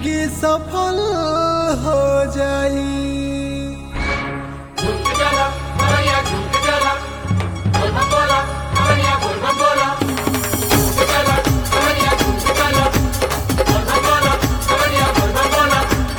जिंदगी सफल हो जाई झुक जाला कवरिया झुक जाला बोल बम बोला कवरिया बोल बम बोला झुक जाला कवरिया झुक जाला बोल बम बोला कवरिया बोल बम बोला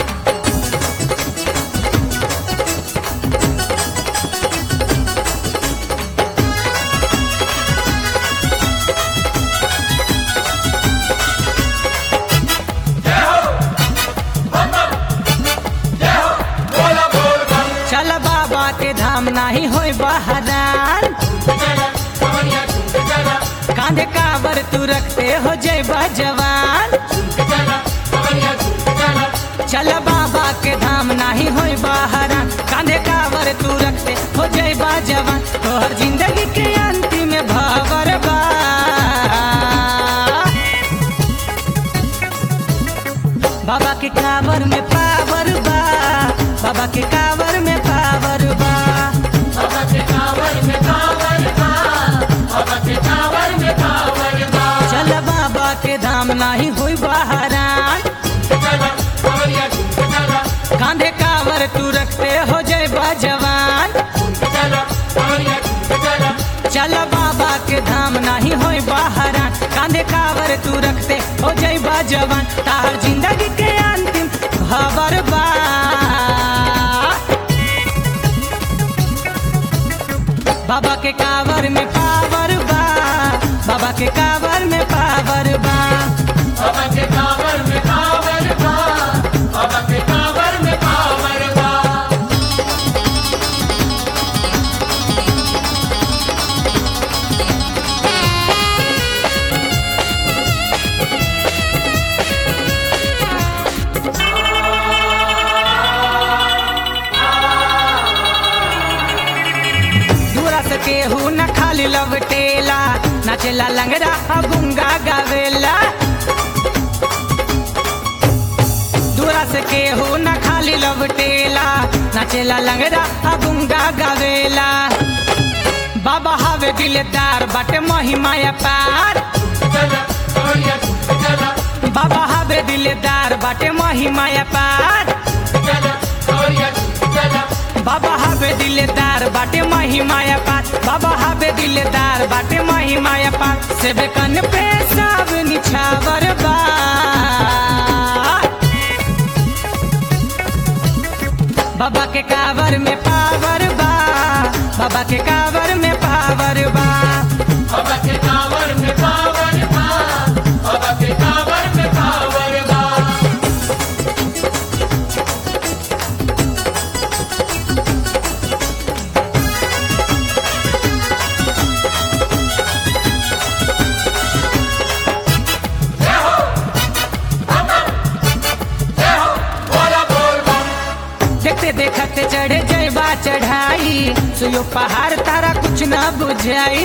जय हो बम बम जय हो बोला बोल बम चल बाबा के धाम नाही होय बहरान झुक जाला कवरिया झुक जाला कांधे काबर तू रखते हो जय जवान झुक जाला कवरिया झुक जाला चल बाबा के धाम नाही होय बहरान कांधे काबर तू रखते हो जय जवान तोहर जिंदगी के अंतिम भवर बा बाबा के कावर में पावर बा बाबा के कावर में पावर बा बाबा के कांवर में कांवर बा बाबा के कांवर में कांवर बा चल बाबा के धाम नाही होई बहरान चला कांवरिया झुक चला कांधे कावर तू रखते हो जय जवान चला कांवरिया झुक चला चल बाबा के धाम नाही होई बहरान कांधे कावर तू रखते हो जय जवान तार जिंदगी के अंतिम खबर बा बाबा के कावर में पावर बा बाबा के कावर में पावर बा बाबा के कांवर में कांवर बा बाबा के कांवर में कांवर बा दूरा से केहू न खाली लवटेला नाचेला लंगड़ा अबुंगा गावेला दूरा से केहू न खाली लवटेला नाचेला लंगड़ा अबुंगा गावेला बाबा हवे दिलदार बाटे महिमाया पार चला कांवरिया झुक चला बाबा हवे दिलदार बाटे महिमाया पार चला कांवरिया झुक चला बाबा हवे दिलदार बाटे महिमाया पार बाबा हवे दिलदार बाटे महिमाया पार सेबे कन पे सब निछावर बा बाबा के कावर में पावर बा बाबा के कावर में पावर बा बाबा के कांवर में कांवर बा बाबा के कांवर में कांवर बा जय हो बम बम जय हो बोला बोल बम देखते देखते चढ़े जयबा चढ़ाई सुयो पहाड़ तारा कुछ ना बुझाई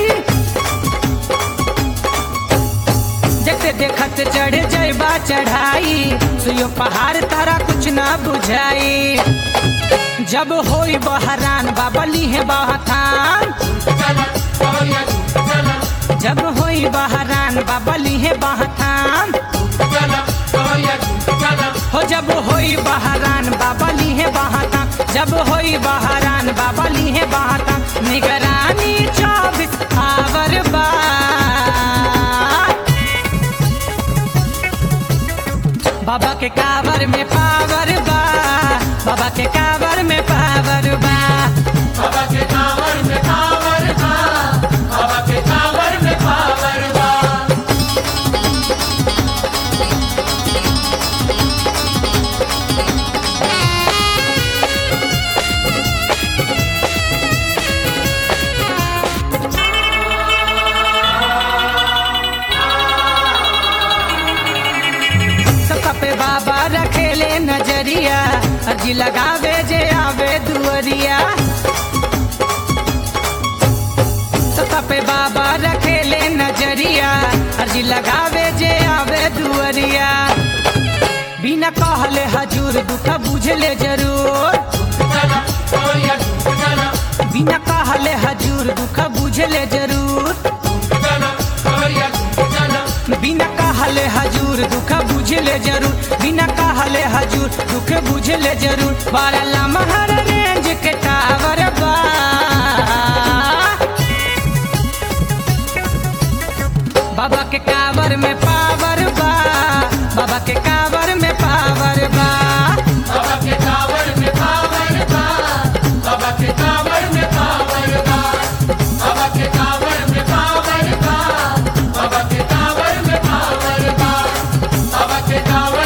देखते देखते चढ़े जयबा चढ़ाई सुयो पहाड़ तारा कुछ ना बुझाई जब होई बहरान बाबली है बहथान चला कांवरिया झुक चला जब होई बहरान बाबली है बहथान चला कांवरिया झुक चला हो जब होई बहरान बाबली है बहाता जब होई बहरान बाबली है बहाता निगरानी चौबीस आवर बा बाबा के कावर में पावर बा बाबा के कावर में पावर बा बाबा के कांवर में कांवर बा बाबा के कांवर में कांवर बा सबका पे बाबा रखेले नजरिया अर्जी लगावे जे आवे दुअरिया सबका पे बाबा रखेले नजरिया अर्जी लगावे जे आवे दुअरिया बिना कहले हजूर दुख बुझले जरूर चला कांवरिया झुक चला बिना कहले हजूर दुख बुझले जरूर चला कांवरिया झुक चला बिना कहले हजूर दूर दुख बुझ ले जरूर बिना कहले हजूर दुख बुझ ले जरूर बड़ा लमहर रेंज के टावर बा बाबा के कावर में पावर बा बाबा के कावर में पावर बा बाबा के कांवर में पावर बा बाबा के कांवर में पावर बा बाबा के कांवर में पावर बा बाबा के कांवर में पावर बा बाबा के कांवर